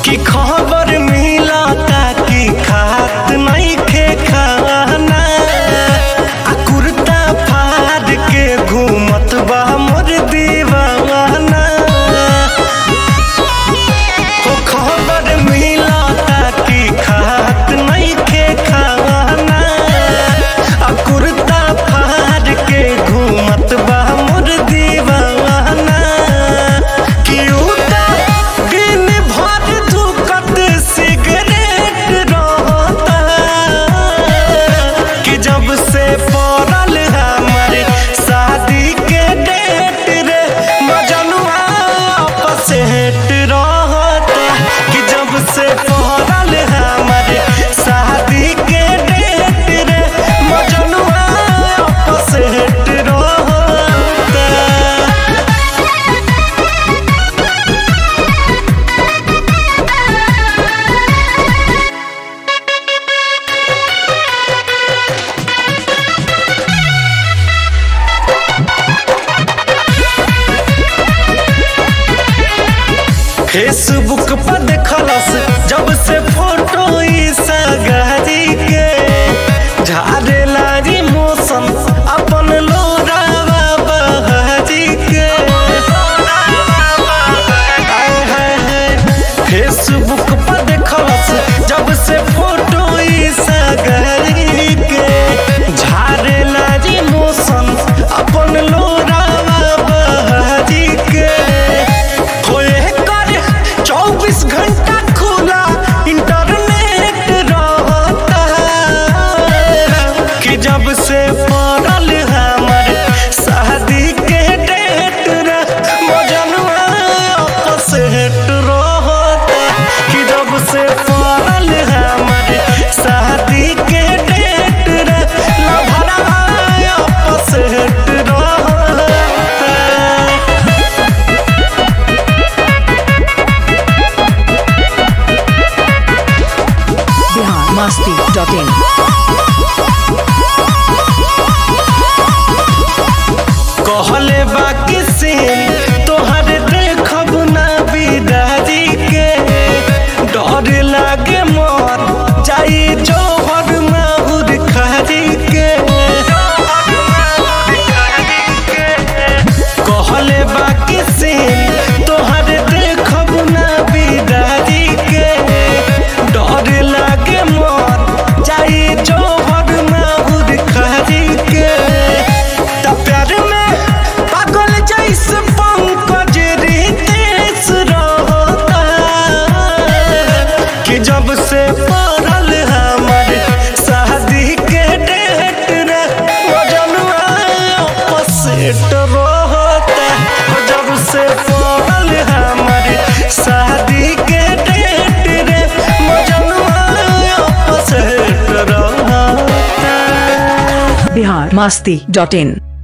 कि खबर मिलता कि खात नइखे खाना आ कुर्ता फाड़ के घूमत बा मोर दीवाना हो खबर मिलता कि खात नइखे खाना आ कुर्ता फाड़ के घूमत बा मोर दीवाना कि उता दिन भर धुकत सिगरेट रहता कि जब से पड़ल हमर शादी के डेट रे मजनुआ आपस हेट रहता कि जब से पड़ल हमर शादी के डेट रे मजनुआ आपस हेट रहता फेसबुक पर देखलस जब से फोटो ई सगारी के झारे लागी मौसम अपन लोरावा बहारी के आय हाय हाय फेसबुक पर देखलस जब से फोटो ई सगारी के झारे लागी मौसम अपन लोरावा बहारी के होए कर चौबीस घंटा खुला इंटरनेट रहता कि जब से पड़ल हमर शादी के डेट रे मजनुआ आपस हेट रहता कि जब से पड़ल हमर शादी के डेट रे लभरा आपस हेट रहता बिहार मस्ती डॉट इन कहले बाकी से तोहर देखब ना बिदारी के डर लागे मर जाई जौहर माहुर खारी के कहले बाकी से तोहर देखब ना बिदारी के डर लागे मर जाई जौहर माहुर खारी के त प्यार में पागल जैसे पंकज रितेश रहता कि जब से पड़ल हमर शादी के डेट रे मजनुआ आपस सेट रहता जब से पड़ल हमर शादी के डेट रे मजनुआ आपस सेट रहता बिहार मस्ती डॉट इन